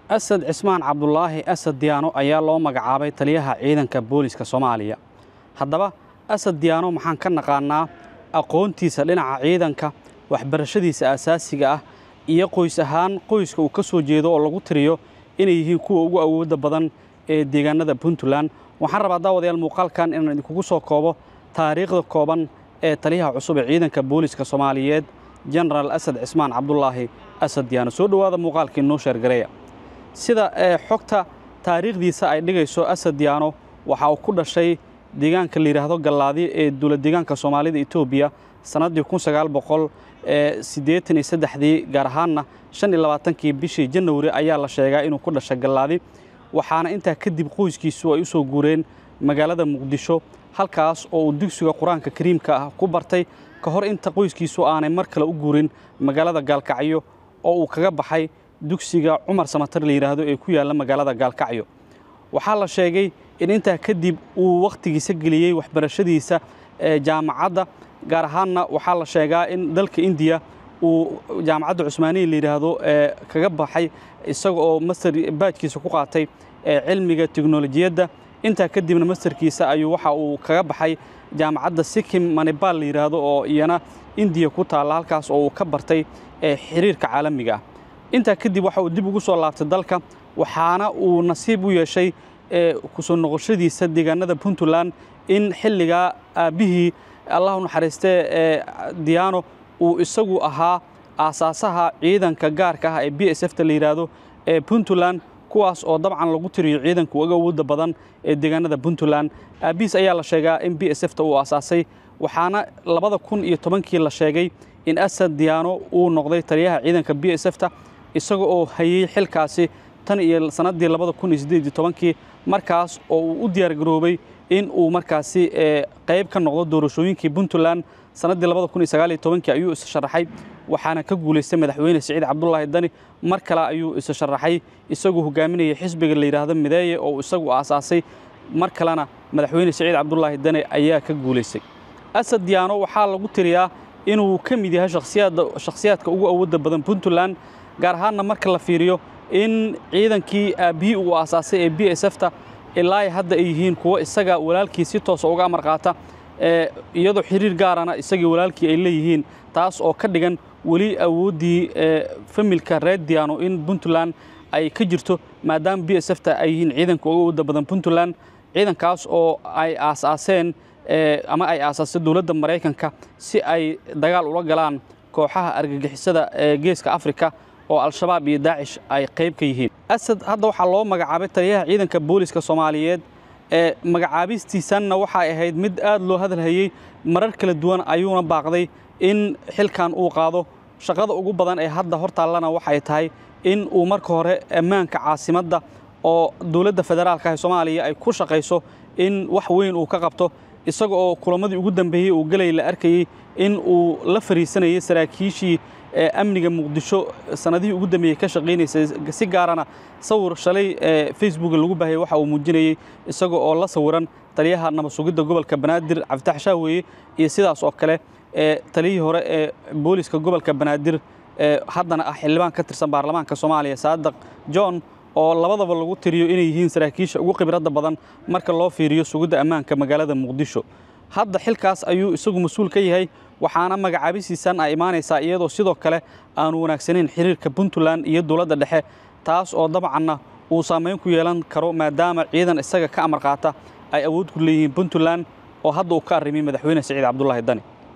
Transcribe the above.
asad cismaan cabdulaahi asad diyaano ayaa loo magacaabay taliyaha ciidanka booliska soomaaliya haddaba asad diyaano maxaan ka naqaannaa aqoontiisa dhinaca ciidanka waxbarashadiisa asaasiga ah iyo qoys ahaan qoyska uu ka soo jeedo oo lagu tiriyo inay yihiin kuwa ugu awoodda badan ee deegaanada puntland waxaan rabaa daawadayaal muuqaalkan inaan idinkugu soo koobo taariikhda kooban ee taliyaha cusub ee ciidanka booliska soomaaliyeed jenaraal asad cismaan cabdulaahi asad diyaano soo dhowaada muuqaalkii noo sheergareeya sida xogta taariikhdiisa ay dhigayso asad diyaano waxa uu ku dhashay deegaanka la yidhaahdo gallaadi ee dowlad deegaanka soomaalida etoobiya sannaddii kun sagaal boqol siddeetan iyo saddexdii gaar ahaanna shan iyo labaatankii bishii janawari ayaa la sheegaa inuu ku dhashay gallaadi waxaana intaa kadib qoyskiisu ay u soo guureen magaalada muqdisho halkaas oo uu dugsiga qur-aanka kariimka ah ku bartay ka hor inta qoyskiisu aanay mar kale u guurin magaalada gaalkacyo oo uu kaga baxay dugsiga cumar samatar la yidhaahdo ee ku yaalla magaalada gaalkacyo waxaa la sheegay in intaa kadib uu wakhtigiisa geliyey waxbarashadiisa jaamacadda gaar ahaanna waxaa la sheegaa in dalka indiya uu jaamacadda cusmaaniya la yidhaahdo kaga baxay isaga oo master baajkiisa ku qaatay cilmiga teknolojiyadda intaa kadibna masterkiisa ayuu waxa uu kaga baxay jaamacadda sikim manibal la yidhaahdo oo iyana indiya ku taalla halkaas oo uu ka bartay xiriirka caalamiga ah intaa kadib waxa uu dib ugu soo laabtay dalka waxaana uu nasiib u yeeshay kusoo noqoshadiisa deegaanada puntland in xilligaa aabbihii allah u naxariistee diyaano uu isagu ahaa aasaasaha ciidanka gaarka ah ee b s fta la yidhaahdo ee puntland kuwaas oo dabcan lagu tiriyo ciidanka uga awoodda badan ee deegaanada puntland aabbihiis ayaa la sheegaa in b s fta uu aasaasay waxaana labada kun iyo tobankii la sheegay in asad diyaano uu noqday taliyaha ciidanka b s fta isaga oo hayey xilkaasi tan iyo sannaddii labada kun iyo siddeed iyo tobankii markaas oo uu u diyaargaroobay in uu markaasi qayb ka noqdo doorashooyinkii puntland sannaddii labada kun iyo sagaal iyo tobankii ayuu isa sharaxay waxaana ka guulaystay madaxweyne siciid cabdulaahi dani mar kale ayuu isa sharaxay isagoo hogaaminayay xisbiga la yidhaahdo mideeye oo isagu aasaasay mar kalena madaxweyne siciid cabdulaahi dani ayaa ka guulaystay asad diyaano waxaa lagu tiriyaa inuu ka mid yahay shakhsiyaadka ugu awoodda badan puntland gaar ahaanna marka la fiiriyo in ciidankii aabbihii uu aasaasay ee b s fta ilaa hadda ay yihiin kuwo isaga walaalkii si toosa uga amar qaata iyadoo xiriir gaarana isagii walaalkii ay leeyihiin taas oo ka dhigan weli awooddii familka reer diyaano in puntland ay ka jirto maadaama b s fta ay yihiin ciidanka uga awoodda badan puntland ciidankaas oo ay aasaaseen ama ay aasaasay dowladda maraykanka si ay dagaal ula galaan kooxaha argagixisada ee geeska afrika oo al-shabaab iyo daacish ay qayb ka yihiin asad hadda waxaa loo magacaabay taliyaha ciidanka booliska soomaaliyeed ee magacaabistiisanna waxay ahayd mid aad loo hadalhayey marar kala duwan ayuuna baaqday in xilkan uu qaado shaqada ugu badan ee hadda hortaallana waxay tahay in uu marka hore ammaanka caasimadda oo dowladda federaalka ee soomaaliya ay ku shaqayso in wax weyn uu ka qabto isaga oo kulamadii ugu dambeeyey uu gelay la arkayey in uu la fariisanayay saraakiishii amniga muqdisho sanadihii ugu dambeeyey ka shaqaynaysay si gaarana sawir shalay facebooka lagu baahayay waxa uu muujinayey isaga oo la sawiran taliyaha nabad sugidda gobolka banaadir cabditax shaaweeye iyo sidaas oo kale taliyihii hore ee booliska gobolka banaadir haddana ah xildhibaan ka tirsan baarlamaanka soomaaliya saadaq john oo labadaba lagu tiriyo inay yihiin saraakiisha ugu khibradda badan marka loo fiiriyo sugidda ammaanka magaalada muqdisho hadda xilkaas ayuu isagu mas-uul ka yahay waxaana magacaabisiisan ay imaanaysaa iyadoo sidoo kale aanu wanaagsanayn xiriirka puntland iyo dowladda dhexe taas oo dabcanna uu saamayn ku yeelan karo maadaama ciidan isaga ka amar qaata ay awood ku leeyihiin puntland oo hadda uu ka arrimiyey madaxweyne siciid cabdulaahi dani